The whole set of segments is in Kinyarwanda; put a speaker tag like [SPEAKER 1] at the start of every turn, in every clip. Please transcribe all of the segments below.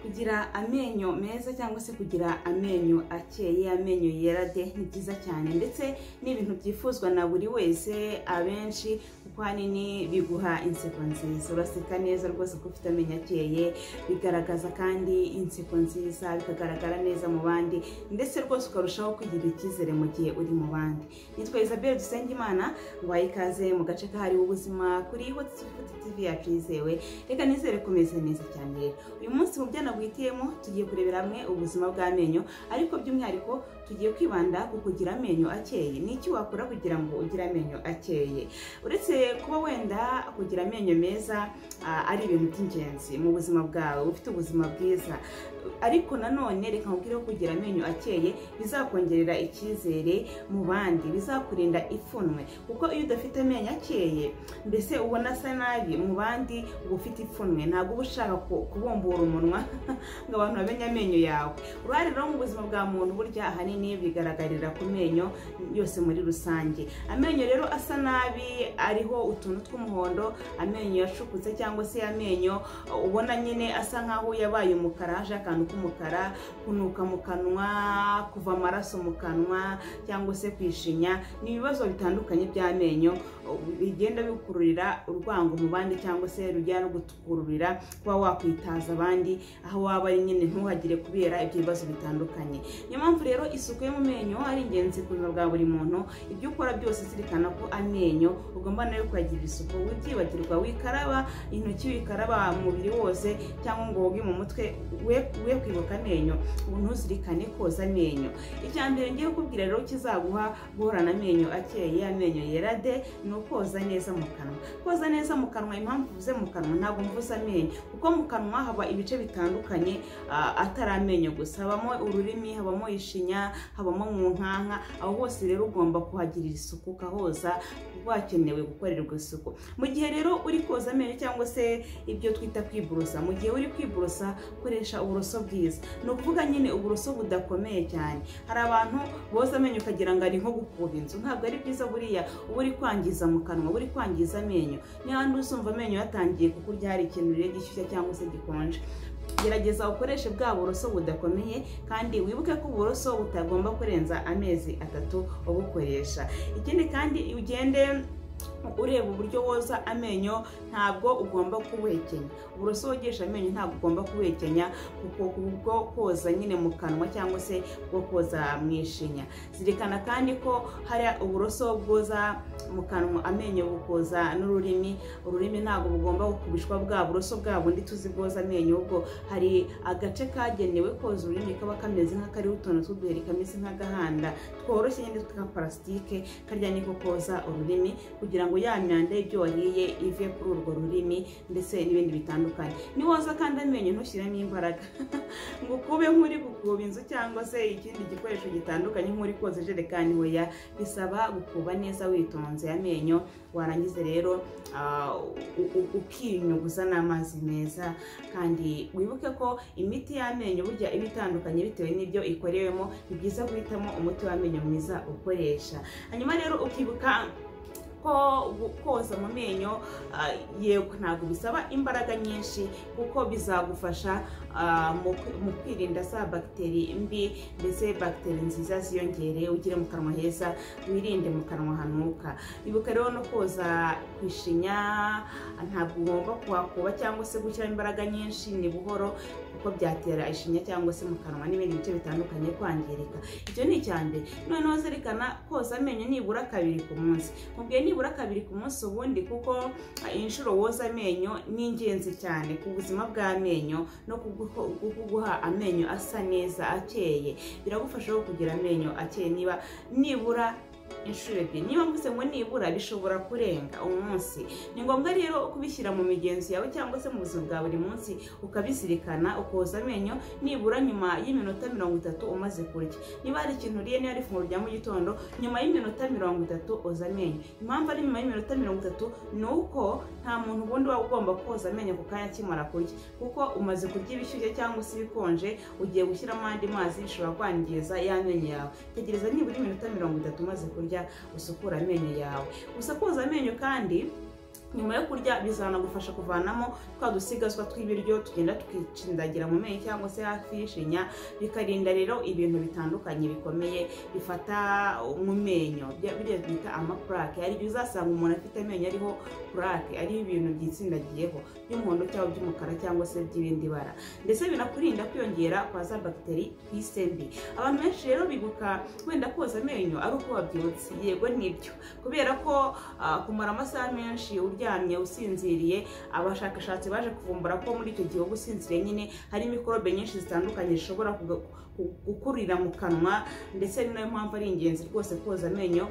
[SPEAKER 1] kugira amenyo meza cyangwa se kugira amenyo akeye amenyo yera de ni byiza cyane ndetse ni ibintu byifuzwa na buri wese abenshi kuko ahanini biguha inseko nziza uraseka neza rwose ko ufite amenyo akeye bigaragaza kandi inseko nziza bikagaragara neza mu bandi ndetse rwose ukarushaho kwigirira icyizere mu gihe uri mu bandi nitwa Isabelle Dusengimana waye ikaze mu gace kahariwe ubuzima kuri Hotsufuti TV yacu yizewe reka nizere kumeze neza cyane uyu munsi mu byo nagwitiyemo tugiye kurebera hamwe ubuzima bw'amenyo ariko by'umwihariko tugiye kwibanda ku kugira amenyo akeye ni iki wakora kugira ngo ugire amenyo akeye uretse kuba wenda kugira amenyo meza ari ibintu by'ingenzi mu buzima bwawe ufite ubuzima bwiza ariko nanone reka nkubwire ko kugira amenyo akeye bizakongerera icyizere mu bandi bizakurinda ipfunwe kuko iyo udafite amenyo akeye mbese ubona asa nabi mu bandi uba ufite ipfunwe ntabwo uba ushaka kubumbura umunwa ngo abantu bamenye amenyo yawe uruhare rero mu buzima bwa muntu burya ahanini bigaragarira ku menyo yose muri rusange amenyo rero asa nabi ariho utuntu tw'umuhondo amenyo yashukutse cyangwa se amenyo ubona nyine asa nk'aho yabaye umukara haje akantu k'umukara kunuka mu kanwa kuva amaraso mu kanwa cyangwa se kwishinya ni ibibazo bitandukanye by'amenyo bigenda bikururira urwango mu bandi cyangwa se rujya no gukururira kuba wakwitaza abandi aho waba ari nyine ntuhagire kubera ibyo bibazo bitandukanye niyo mpamvu rero isuku yo mu menyo ari ingenzi ku buzima bwa buri muntu ibyo ukora byose zirikana ko amenyo ugomba nayo kuyagirira isuku wibyibagirwa wikaraba intoki wikaraba umubiri wose cyangwa ngo woge mu mutwe we kwibuka amenyo ntuzirikane koza amenyo icya mbere ngiye kukubwira rero kizaguha guhorana amenyo akeye amenyo yera de ni ukoza neza mu kanwa koza neza mu kanwa impamvu uvuze mu kanwa ntabwo mvuze amenyo kuko mu kanwa haba ibice bitandukanye atari amenyo gusa habamo ururimi habamo ishinya habamo mu nkanka aho hose rero ugomba kuhagirira isuku ukahoza wakenewe gukorerwa isuku mu gihe rero uri koza amenyo cyangwa se ibyo twita kwiborosa mu gihe uri kwiborosa koresha uburoso bwiza ni ukuvuga nyine uburoso budakomeye cyane hari abantu boza amenyo ukagira ngo ari nko gukuba inzu ntabwo ari byiza buriya uba uri kwangiza mu kanwa uba uri kwangiza amenyo n'ahandi uzumva amenyo yatangiye kukurya hari ikintu rero gishyushya cyangwa se gikonje gerageza ukoreshe bwa buroso budakomeye kandi wibuke ko uburoso butagomba kurenza amezi atatu ubukoresha ikindi kandi ugende ureba uburyo woza amenyo ntabwo ugomba kuwekenya uburoso wogesha amenyo ntabwo ugomba kuwekenya kuko ubwo koza nyine mu kanwa cyangwa se bwo koza mu ishinya zirikana kandi ko hari uburoso bwoza mu kanwa amenyo bukoza n'ururimi ururimi ntabwo bugomba gukubishwa bwa buroso bwa bundi tuzi bwoza amenyo ubwo hari agace kagenewe koza ururimi kaba kameze nk'akariho utuntu tw'uduheri kameze nk'agahanda tworoshye nyine twa parasitike karya niko koza ururimi kugira ngo ya myanda y'ibyo wariye ive kuri urwo rurimi ndetse n'ibindi bitandukanye niwoza kandi amenyo ntushyiremo imbaraga ngo kube nk'uri gukuba inzu cyangwa se ikindi gikoresho gitandukanye nk'uri koza ijerekani hoya bisaba gukuba neza witonze amenyo warangiza rero ukinyuguza n'amazi meza kandi wibuke ko imiti y'amenyo burya iba itandukanye bitewe n'ibyo ikorewemo ni byiza guhitamo umuti w'amenyo mwiza ukoresha hanyuma rero ukibuka ko koza mu menyo yego ntabwo bisaba imbaraga nyinshi kuko bizagufasha mu kwirinda za bagiteri mbi ndetse bagiteri nziza ziyongere ugire mu kanwa heza wirinde mu kanwa hanuka ibuka rero no koza kwishinya ntabwo ugomba kuhakuba cyangwa se gushyiramo imbaraga nyinshi ni buhoro kuko byatera ishinya cyangwa se mu kanwa n'ibindi bice bitandukanye kwangirika icyo ni icya mbere noneho zerikana koza amenyo nibura kabiri ku munsi mubwiye nibura kabiri ku munsi ubundi kuko inshuro woza amenyo ni ingenzi cyane ku buzima bw'amenyo no kuguha amenyo asa neza akeye biragufasha kugira amenyo akeye niba nibura inshuro ebyiri niba mvuze ngo nibura bishobora kurenga umunsi ni ngombwa rero kubishyira mu migenzo yawe cyangwa se mu buzima bwa buri munsi ukabizirikana ukoza amenyo nibura nyuma y'iminota mirongo itatu umaze kurya niba hari ikintu uriye niba ari ifunguro rya mu gitondo nyuma y'iminota mirongo itatu oza amenyo impamvu ari nyuma y'iminota mirongo itatu ni uko nta muntu ubundi waba ugomba koza amenyo ku kanya akimara kurya kuko umaze kurya ibishyushye cyangwa se ibikonje ugiye gushyiramo andi mazi bishobora kwangiza y'amenyo yawe tegereza nibura iminota mirongo itatu umaze kurya usukura amenyo yawe gusa koza amenyo kandi nyuma yo kurya bizanagufasha kuvanamo twa dusigazwa tw'ibiryo tugenda tukicindagira mu menyo cyangwa se hafi y'ishinya bikarinda rero ibintu bitandukanye bikomeye bifata mu menyo biriya bita amapurake hari igihe uzasanga umuntu afite amenyo ariho purake ariho ibintu byitsindagiyeho by'umuhondo cyangwa by'umukara cyangwa se by'ibindi bara ndetse binakurinda kwiyongera kwa za bagiteri ku isi mbi abantu benshi rero bibuka wenda koza amenyo ari uko wabyutse yego nibyo kubera ko ah, kumara amasaha menshi uryamye usinziriye abashakashatsi baje kuvumbura ko muri icyo gihe uba usinziriye nyine hari mikorobe nyinshi zitandukanye zishobora kuga- ku- gukurira mu kanwa ndetse ni nayo mpamvu ari ingenzi rwose koza amenyo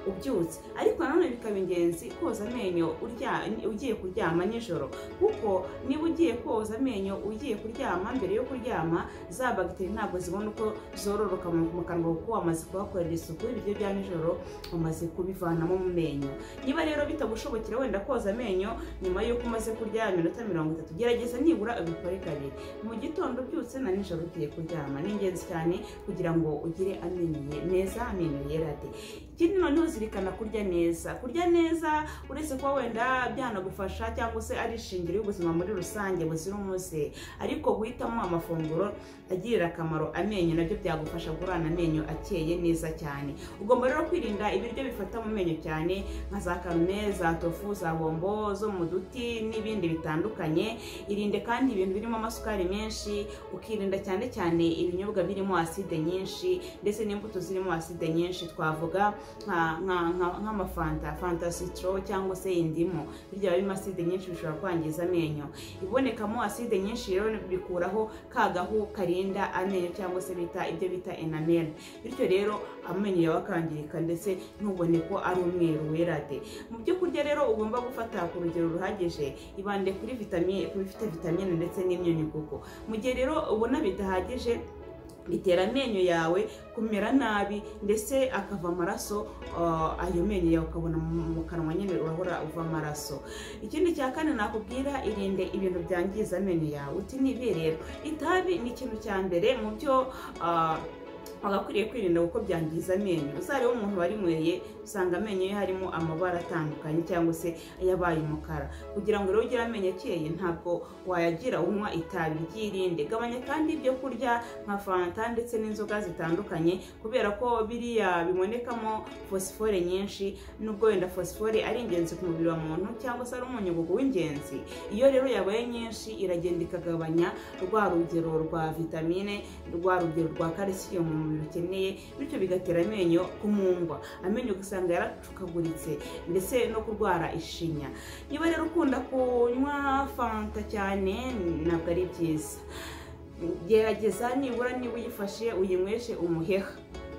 [SPEAKER 1] ubyutse ariko nanone bikaba ingenzi koza amenyo urya- ugiye kuryama nijoro kuko niba ugiye koza amenyo ugiye kuryama mbere yo kuryama za bagiteri ntabwo zibona uko zororoka mu mu kanwa kuko wamaze kuhakorera isuku ibiryo bya nijoro umaze kubivanamo mu menyo niba rero bitagushobokera wenda koza amenyo nyuma y'uko umaze kurya iminota mirongo itatu gerageza nibura ubikore kabiri mu gitondo ubyutse na nijoro ugiye kuryama ni ingenzi cyane kugira ngo ugire amenyo ye- meza amenyo yera de ikindi noneho zirikana kurya neza kurya neza uretse kuba wenda byanagufasha cyangwa se ari ishingiro y'ubuzima muri rusange buzira umuze ariko guhitamo amafunguro agirira akamaro amenyo nabyo byagufasha guhorana amenyo akeye neza cyane ugomba rero kwirinda ibiryo bifata mu menyo cyane nka za karume za tofu za bombo zo mu duti n'ibindi bitandukanye irinde kandi ibintu birimo amasukari menshi ukirinda cyane cyane ibinyobwa birimo aside nyinshi ndetse n'imbuto zirimo aside nyinshi twavuga nka- nka- nka- nk'amafanta fanta sitro cyangwa se indimu birya biba birimo aside nyinshi bishobora kwangiza amenyo ibonekamo aside nyinshi rero bikuraho ka gahu karinda amenyo cyangwa se bita ibyo bita enamel bityo rero amenyo yawe akangirika ndetse ntubone ko ari umweru wera de mu byo kurya rero ugomba gufata ku rugero ruhagije ibande kuri vitamine kuri bifite vitamine ndetse n'imyunyu kuko mu gihe rero ubona bidahagije bitera amenyo yawe kumera nabi ndetse akava amaraso ah, ayo menyo yawe ukabona mu mu kanwa nyine urahora uva amaraso ikindi cya kane nakubwira irinde ibintu byangiza amenyo yawe uti nibi rero itabi ni ikintu cya mbere mu byo ah, wagakwiriye kwirinda kuko byangiza amenyo uzareba umuntu warinyweye usanga amenyo ye harimo amabara atandukanye cyangwa se yabaye umukara kugira ngo rero ugire amenyo akeye ntabwo wayagira unywa itabi ryirinde gabanya kandi ibyo kurya nka fanta ndetse n'inzoga zitandukanye kubera ko biriya bibonekamo fosifore nyinshi nubwo wenda fosifore ari ingenzi ku mubiri wa muntu cyangwa se ari umunyugugu w'ingenzi iyo rero yabaye nyinshi iragenda ikagabanya rwa rugero rwa vitamine rwa rugero rwa calcium mu mubiri ukeneye bityo bigatera amenyo kumungwa amenyo ugasanga yaracukaguritse ndetse no kurwara ishinya niba rero ukunda kunywa fanta cyane ntabwo ari byiza gerageza nibura niba uyifashe uyinyweshe umuheha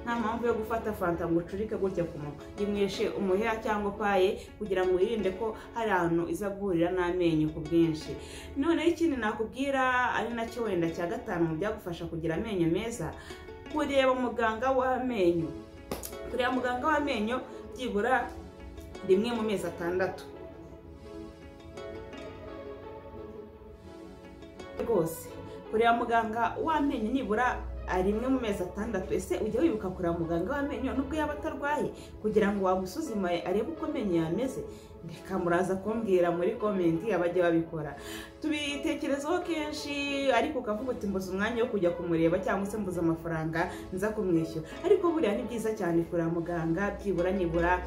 [SPEAKER 1] nta mpamvu yo gufata fanta ngo ucurike gutya ku munwa yinyweshe umuheha cyangwa paye kugira ngo wirinde ko hari ahantu iza guhurira n'amenyo ku bwinshi noneho ikindi nakubwira ari nacyo wenda cya gatanu mu byagufasha kugira amenyo meza kureba muganga w'amenyo kureba muganga w'amenyo byibura rimwe mu mezi atandatu rwose kureba muganga w'amenyo nibura ah, rimwe mu mezi atandatu ese ujya wibuka kureba muganga w'amenyo nubwo yaba atarwaye kugira ngo wamusuzume arebe uko amenyo yameze reka muraza kumbwira muri komenti abajya babikora tubitekerezaho kenshi ariko ukavuga uti mbuze umwanya wo kujya kumureba cyangwa se mbuze amafaranga nza kumwishyura ariko buriya ni byiza cyane kureba muganga byibura nibura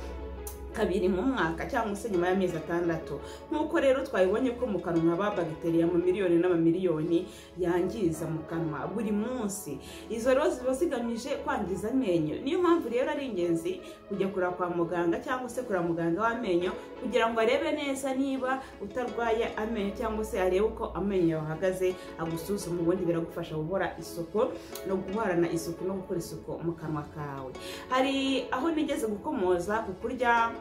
[SPEAKER 1] kabiri mu mwaka cyangwa se nyuma y'amezi atandatu nk'uko rero twabibonye ko mu kanwa haba bagiteri miliyoni n'amamiliyoni yangiza mu kanwa buri munsi izo rero ziba zigamije kwangiza amenyo niyo mpamvu rero ari ingenzi kujya kureba kwa muganga cyangwa se kureba muganga w'amenyo kugira ngo arebe neza niba utarwaye amenyo cyangwa se arebe uko amenyo yawe ahagaze agusuzume ubundi biragufasha guhora isuku no guhorana isuku no gukora isuku mu kanwa kawe hari aho nigeze gukomoza ku kurya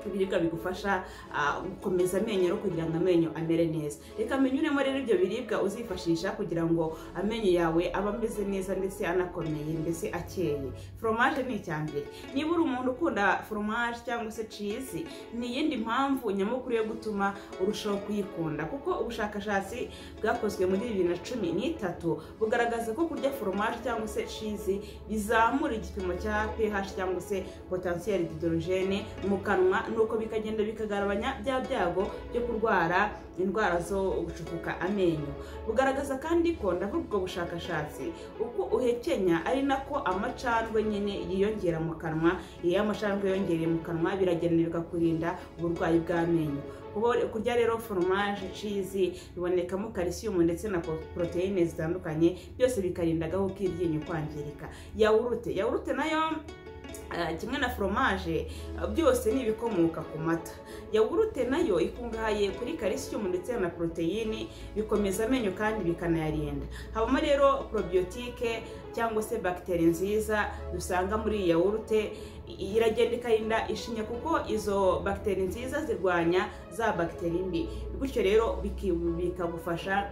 [SPEAKER 1] ibiribwa bigufasha ah, gukomeza amenyo no kugira ngo amenyo amere neza reka amenyo urimo rero ibyo biribwa uzifashisha kugira ngo amenyo yawe abe ameze neza ndetse anakomeye ndetse akeye foromaje ni icya mbere niba uri umuntu ukunda foromaje cyangwa se cizi ni iyindi mpamvu nyamukuru yo gutuma urushaho kuyikunda kuko ubushakashatsi bwakozwe muri bibiri na cumi n'itatu bugaragaza ko kurya foromaje cyangwa se cizi bizamura igipimo cya ph cyangwa se potensiyeri diderogene mu kanwa nuko bikagenda bikagabanya bya byago byo kurwara indwara zo gucukuka amenyo bugaragaza kandi ko ndavuga ubwo bushakashatsi uko uhekenya ari nako amacandwe nyine yiyongera mu kanwa iyo amacandwe yiyongereye mu kanwa biragenda bigakurinda uburwayi bw'amenyo kurya rero foromaje cizi bibonekamo kalisiyumu ndetse na poroteyine zitandukanye byose bikarinda agahu k'iryinyo kwangirika yawurute yawurute nayo kimwe na foromaje byose ni ibikomoka ku mata yawurute nayo ikungahaye kuri kalisiyumu ndetse na poroteyine bikomeza amenyo kandi bikanayarinda habamo rero porobiyotike cyangwa se bagiteri nziza dusanga muri iyi yawurute iragenda ikarinda ishinya kuko izo bagiteri nziza zirwanya za bagiteri mbi bityo rero bikagufasha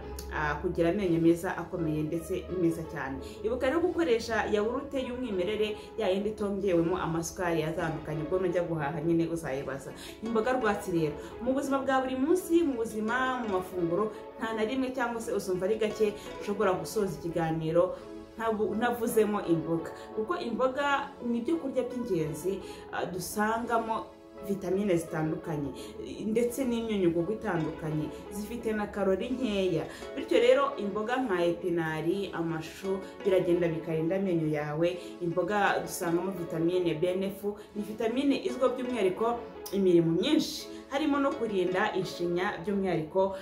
[SPEAKER 1] kugira amenyo meza akomeye ndetse meza cyane ibuka rero gukoresha yawurute y'umwimerere yayindi itongewemo amasukari atandukanye ubwo nujya guhaha nyine uzayibaza imboga rwatsi rero mu buzima bwa buri munsi mu buzima mu mafunguro nta na rimwe cyangwa se uzumva ari gake ushobora gusoza ikiganiro ntavuzemo imboga kuko imboga ni ibyo kurya by'ingenzi dusangamo vitamine zitandukanye ndetse n'imyunyugugu itandukanye zifite na karori nkeya bityo rero imboga nka epinari amashu biragenda bikarinda amenyo yawe imboga dusangamo vitamine benefu ni vitamine izwiho by'umwihariko imirimo myinshi harimo no kurinda ishinya by'umwihariko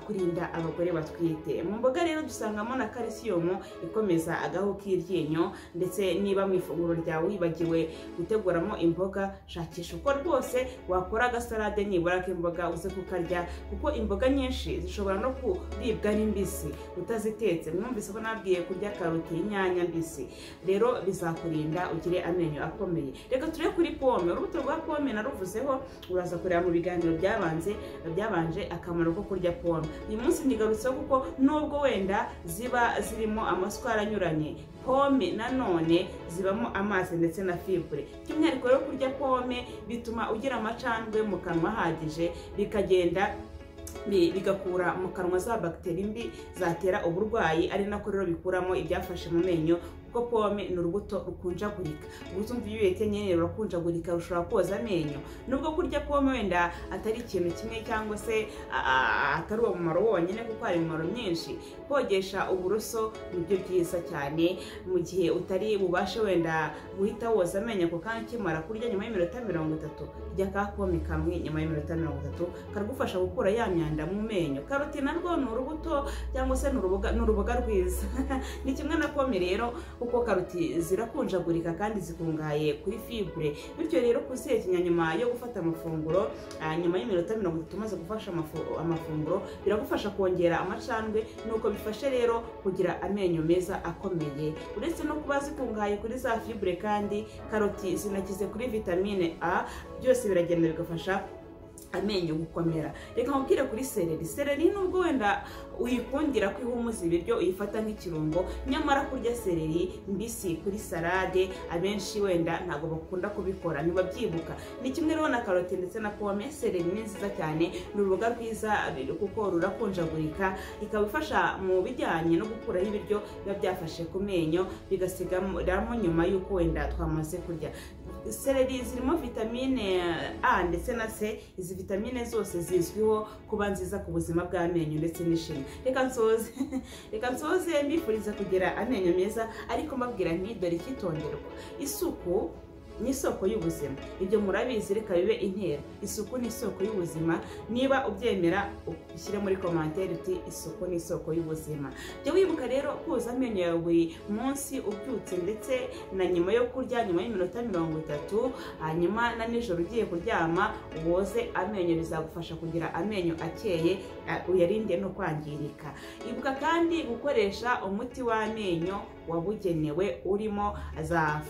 [SPEAKER 1] kurinda abagore batwite mu mboga rero dusangamo na kalisiyumu ikomeza agahu k'iryinyo ndetse niba mu ifunguro ryawe wibagiwe guteguramo imboga shakisha uko rwose wakora agasarade nibura k'imboga uze kukarya kuko imboga nyinshi zishobora no kuribwa n'imbisi utazitetse mwumvise ko nabwiye kurya karoti inyanya mbisi rero bizakurinda ugire amenyo akomeye reka turebe kuri pome urubuto rwa pome naruvuzeho uraza kureba mu biganiro byabanze byabanje akamaro ko kurya pome uyu munsi ntigarutseho kuko nubwo wenda ziba zirimo amasukari anyuranye pome nanone zibamo amazi ndetse na fibure by'umwihariko rero kurya pome bituma ugira amacandwe mu kanwa ahagije bikagenda bigakura mu kanwa za bagiteri mbi zatera uburwayi ari nako rero bikuramo ibyafashe mu menyo kuko pome ni urubuto rukunjagurika ubuto mvu iyo nyine rurakunjagurika rushobora koza amenyo nubwo kurya pome wenda atari ikintu kimwe cyangwa se atari uwo mumaro wonyine kuko hari imimaro myinshi kogesha uburoso ni byo byiza cyane mu gihe utari bubashe wenda guhita woza amenyo ako kanya ukimara kurya nyuma y'iminota mirongo itatu rya ka pome kamwe nyuma y'iminota mirongo itatu karagufasha gukura ya myanda mu menyo karoti narwo ni urubuto cyangwa se ni uruboga rwiza ni kimwe na pome rero kuko karoti zirakunjagurika kandi zikungahaye kuri fibure bityo rero kuzihekenya nyuma yo gufata amafunguro nyuma y'iminota mirongo itatu umaze gufasha amafunguro biragufasha kongera amacandwe nuko bifashe rero kugira amenyo meza akomeye uretse no kuba zikungahaye kuri za fibure kandi karoti zinakize kuri vitamine a byose biragenda bigafasha amenyo gukomera reka nkubwire kuri sereri sereri nubwo wenda uyikundira ko ihumuza ibiryo uyifata nk'ikirungo nyamara kurya sereri mbisi kuri salade abenshi wenda ntabwo bakunda kubikora ntibabyibuka ni kimwe rero na karoti ndetse na pome sereri ni nziza cyane ni uruboga rwiza kuko rurakunjagurika ikaba ifasha mu bijyanye no gukuraho ibiryo biba byafashe ku menyo bigasigaramo nyuma y'uko wenda twamaze kurya sereri zirimo vitamine a ndetse na c izi vitamine zose zizwiho kuba nziza ku buzima bw'amenyo ndetse n'ishinya reka nsoze reka nsoze mbifuriza kugira amenyo meza ariko mbabwira nti dore icyitonderwa isuku ni isoko y'ubuzima ibyo murabizi reka bibe intera isuku ni isoko y'ubuzima niba ubyemera ushyire muri komantere uti isuku ni isoko y'ubuzima jya wibuka rero koza amenyo yawe buri munsi ubyutse ndetse na nyuma yo kurya nyuma y'iminota mirongo itatu hanyuma na nijoro ugiye kuryama woze amenyo bizagufasha kugira amenyo akeye uyarinde no kwangirika ibuka kandi gukoresha umuti w'amenyo wabugenewe urimo za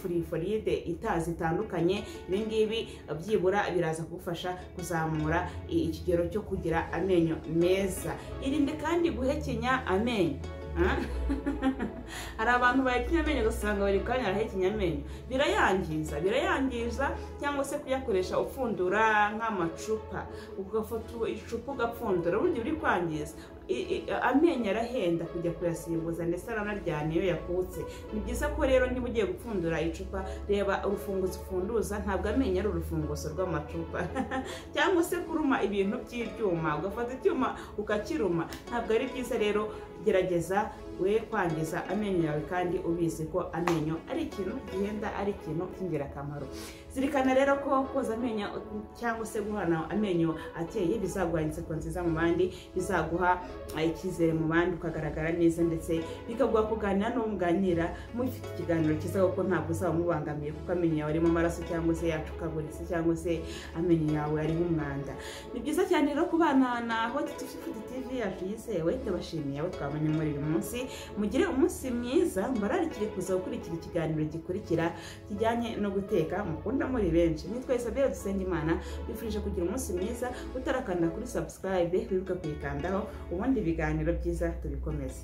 [SPEAKER 1] furiforide ita zitandukanye ibingibi byibura biraza kugufasha kuzamura ikigero cyo kugira amenyo meza irinde kandi guhekenya amenyo hari abantu bahekenya amenyo ugasanga bari kanya arahekenya amenyo birayangiza birayangiza cyangwa se kuyakoresha upfundura nk'amacupa ugafata icupa ugapfundura burya uri kwangiza i- i- amenyo arahenda kujya kuyasimbuza ndetse aranaryana iyo yakutse ni byiza ko rero niba ugiye gupfundura icupa reba urufunguzo upfunduza ntabwo amenyo ari urufunguzo rw'amacupa cyangwa se kuruma ibintu by'ibyuma ugafata icyuma ukakiruma ntabwo ari byiza rero gerageza we kwangiza amenyo yawe kandi ubizi ko amenyo ari ikintu gihenda ari ikintu cy'ingirakamaro zirikana rero ko koza amenyo cyangwa se guhana amenyo ateye bizaguha inseko nziza mu bandi bizaguha eh, icyizere mu bandi ukagaragara neza ndetse bikaguha kuganira n'uwo muganira mufite ikiganiro cyiza kuko ntabwo uzaba umubangamiye kuko amenyo yawe arimo amaraso cyangwa se yacukaguritse cyangwa se amenyo yawe arimo umwanda ni byiza cyane rero kubana na hoti tufifuti tv yacu yizewe tubashimiye abo twabonye muri uyu munsi mugire umunsi mwiza mbararikire kuza gukurikira ikiganiro gikurikira kijyanye no guteka mukunda muri benshi ni twese abera dusenga imana bifurije kugira umunsi mwiza utarakanda kuri subscribe wibuka kuyikandaho ubundi ibiganiro byiza tubikomeze